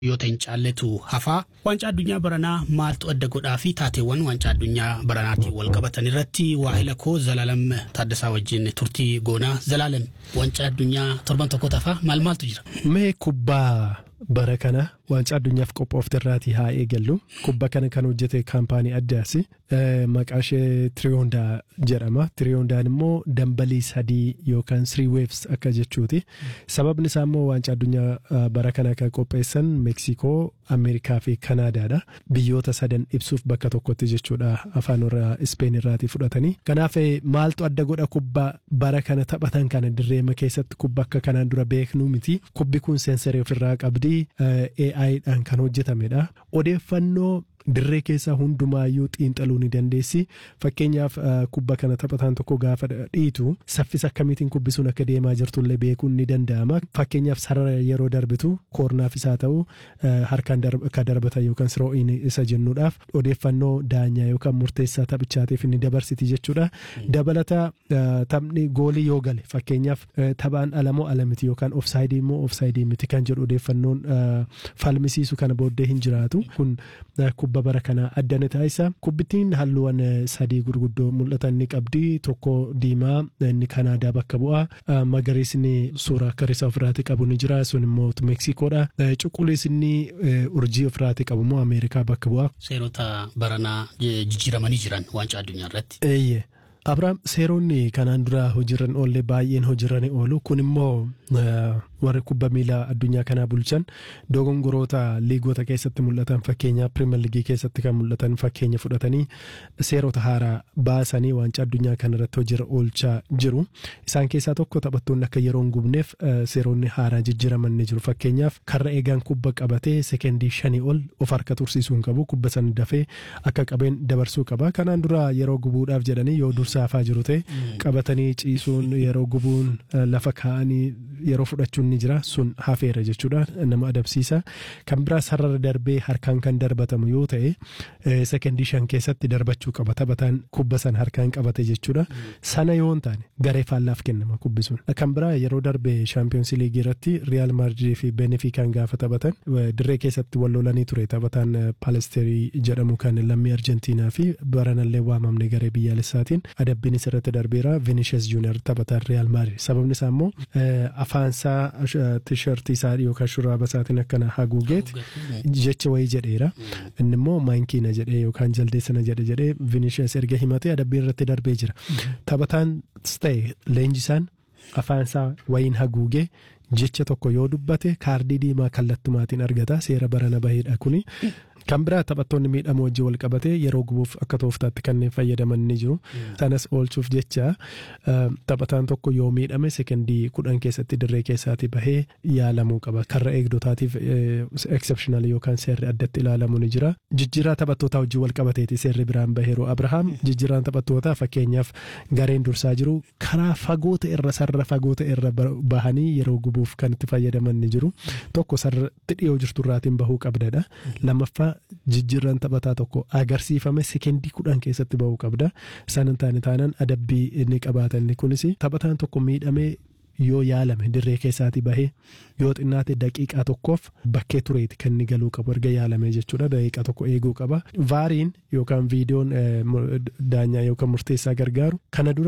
yoo ta'in caalletu hafaa waancaa addunyaa baranaa maaltu adda godhaa fi taateewwan waancaa addunyaa baranaatiin wal qabatan irratti waahila koo Zalaalam Taaddasaa wajjin turtii goonaa Zalaalam waancaa addunyaa torban tokko tafaa maal maaltu jira. Mee kubbaa bara kana waancaa addunyaaf qophoofte irraatii haa eegallu kubbaa kana kan hojjete kaampaanii addaasi maqaa ishee tiriyoondaa jedhama tiriyoondaan immoo dambalii sadii yookaan srii weefs akka jechuuti sababni isaa immoo waancaa addunyaa bara kana kan qopheessan meeksikoo ameerikaa fi kanaadaadha biyyoota sadan ibsuuf bakka tokkotti jechuudha afaan warra ispeen irraatii fudhatanii kanaaf maaltu adda godha kubbaa bara kana taphatan kana dirreema keessatti kubba akka kanaan dura beeknu miti kubbi kun seensarii ofirraa qabdi AI'dhaan kan hojjetamedha odeeffannoo dirree keessaa hundumaayyuu xiinxaluu ni dandeessi fakkeenyaaf kubba kana taphataan tokko gaafa dhiitu saffisa akkamiitiin kubbi sun akka deemaa jirtullee beekuun ni danda'ama fakkeenyaaf sarara yeroo darbitu koornaaf isaa ta'u harkaan akka darbatan yookaan siroo'iin isa jennuudhaaf odeeffannoo daanyaa yookaan murteessaa taphichaatiif ni dabarsiti jechuudha dabalata taphni goolii yoo gale fakkeenyaaf taphaan alamoo alamiti yookaan ofsaayidii immoo ofsaayidii miti kan jedhu odeeffannoon falmisiisu kana booddee hin jiraatu kun kubba bara kana addana taasisa kubbittiin halluuwwan sadii gurguddoo mul'atan ni qabdi tokko diimaa inni kanaadaa bakka bu'a magariisni suuraa akka risaa ofirraati qabu ni jira sun immoo meksikoodha cuquliisni urjii ofirraati qabu immoo ameerikaa bakka bu'a. Seerota baranaa jijjiiramanii jiran waancaa addunyaa irratti. Eeyyee. Abiraam seeronni kanaan dura hojiirran oolle baay'een hojiirran oolu kun immoo warri kubba miilaa addunyaa kanaa bulchan dogongoroota liigota keessatti mul'atan fakkeenya pirimeer liigii keessatti kan mul'atan fakkeenya fudhatanii seerota haaraa baasanii waancaa addunyaa kanarratti hojiirra oolchaa jiru. Isaan keessaa tokko taphattoonni akka yeroo hin gubneef seeronni haaraa jijjiiraman ni jiru. Fakkeenyaaf karra eegaan kubba qabatee sekendii shanii ol of harka tursiisuu hin qabu kubba sana dafee akka qabeen dabarsuu qaba. Kanaan dura yeroo gubuudhaaf jedhanii yoo dursaafaa jiru ta'e qabatanii ciisuun yeroo gubuun lafa kaa'anii yeroo fudhachuun ni jira sun hafeera jechuudha nama adabsiisa kan biraa sarara darbee harkaan kan darbatamu yoo ta'e sekendii shan keessatti darbachuu qaba taphataan kubba sana harkaan qabate jechuudha sana yoo hin taane garee faallaaf kennama kubbi sun kan biraa yeroo darbe shaampiyoonsi liigii irratti riyaal maadridii fi benefiikaan gaafa taphatan dirree keessatti wal lolanii ture taphataan paalesterii jedhamu kan lammii arjentiinaa fi baranallee waamamne garee biyyaalessaatiin adabbiin isirratti darbeera vinishes juunior taphataan riyaal maadrid sababni isaa immoo afaansaa tishartii isaa yookaan shuraaba isaatiin akkana haguugeet jecha wayii jedheera inni immoo maankiina jedhee yookaan jaldeessana jedhe jedhee vinishes erga himatee adabbiin irratti darbee jira taphataan ta'e leenjisaan afaansaa wayiin haguugee jecha tokko yoo dubbate kaardii diimaa kallattumaatiin argata seera barana baheedha kuni. Kan biraa taphattoonni miidhamoo wajjin wal qabatee yeroo gubuuf akka tooftaatti kanneen fayyadaman ni jiru. Sanas oolchuuf jecha taphataan tokko yoo miidhame sekendii kudhan keessatti dirree keessaatii bahee yaalamuu qaba. Karra eegdotaatiif exceptional yookaan seerri addatti ilaalamu ni jira. Jijjiirraa taphattootaa wajjin wal qabateeti seerri biraan baheeru. Abrahaam jijjiirraan taphattootaa fakkeenyaaf gareen dursaa jiru karaa fagoota irra sarara fagoota irra bahanii yeroo gubuuf kan itti fayyadaman ni jiru. Tokko sarratti dhiyoo jirturraatiin bahuu qabdadha. Lammaffaa jijjiirraan taphataa tokko agarsiifame sekendii kudhan keessatti bahuu qabda. Isaan hin taane taanaan adabbii inni qabaatan kunis taphataan tokko miidhamee yoo yaalame dirree keessaatii bahee yoo xinnaate daqiiqaa tokkoof bakkee tureeti kan inni galuu qabu erga yaalame jechuudha daqiiqaa tokko eeguu qaba. Vaariin yookaan viidiyoon daanyaa yookaan murteessaa gargaaru kana dura